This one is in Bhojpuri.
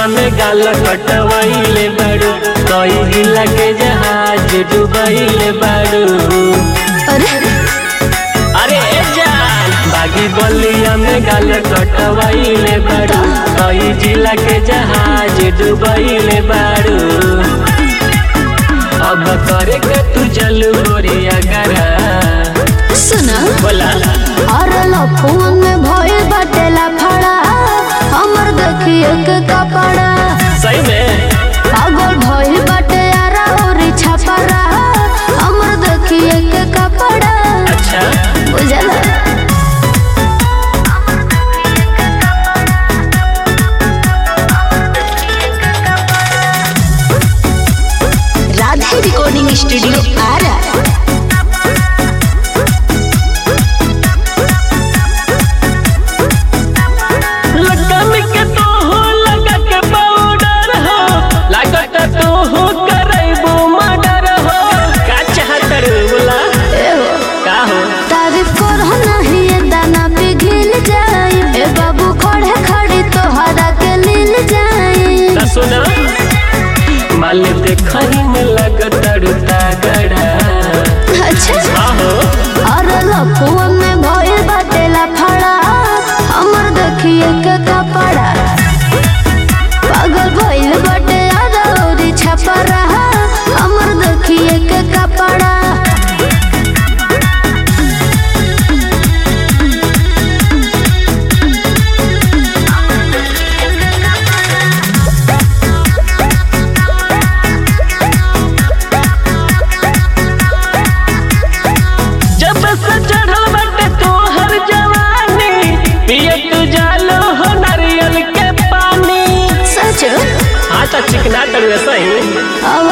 में गाल कटवैले बाड़ू कई जिला के जहाज डुबैले बाड़ू अरे अरे ए जान बागी बलिया में गाल कटवैले बाड़ू कई जिला के जहाज डुबैले बाड़ू अब करे के तू जलू गोरिया गरा सुना बोला अरे लफुन में भइल बाटेला फड़ा हमर देखिए के कपड़ा सही में पागल भइल बाटे यारा और छपरा हमर देखिए के कपड़ा अच्छा बुझला राधे रिकॉर्डिंग स्टूडियो आरा लगन के तो हो लगा के पाउडर हो लागत तो हो करैबो मर्डर हो का चाहत रे बोला ए हो का हो तारीफ कर नहीं ये दाना पिघल जाए ए बाबू खड़े खड़ी तोहरा के लील जाए ता सुना माल देखही में लगत रुता गड़ा अच्छा आहो अरे लफुआ में भइल बाटेला फड़ा हमर देखिए के कपड़ा पागल भइल बाटे अरौरी छपरा हमर देखिए के कपड़ा जब से चढ़ल बाटे तोहर जवानी पिए तू जालो हो नारियल के पानी सच हाँ तो चिकना तरुए सही अब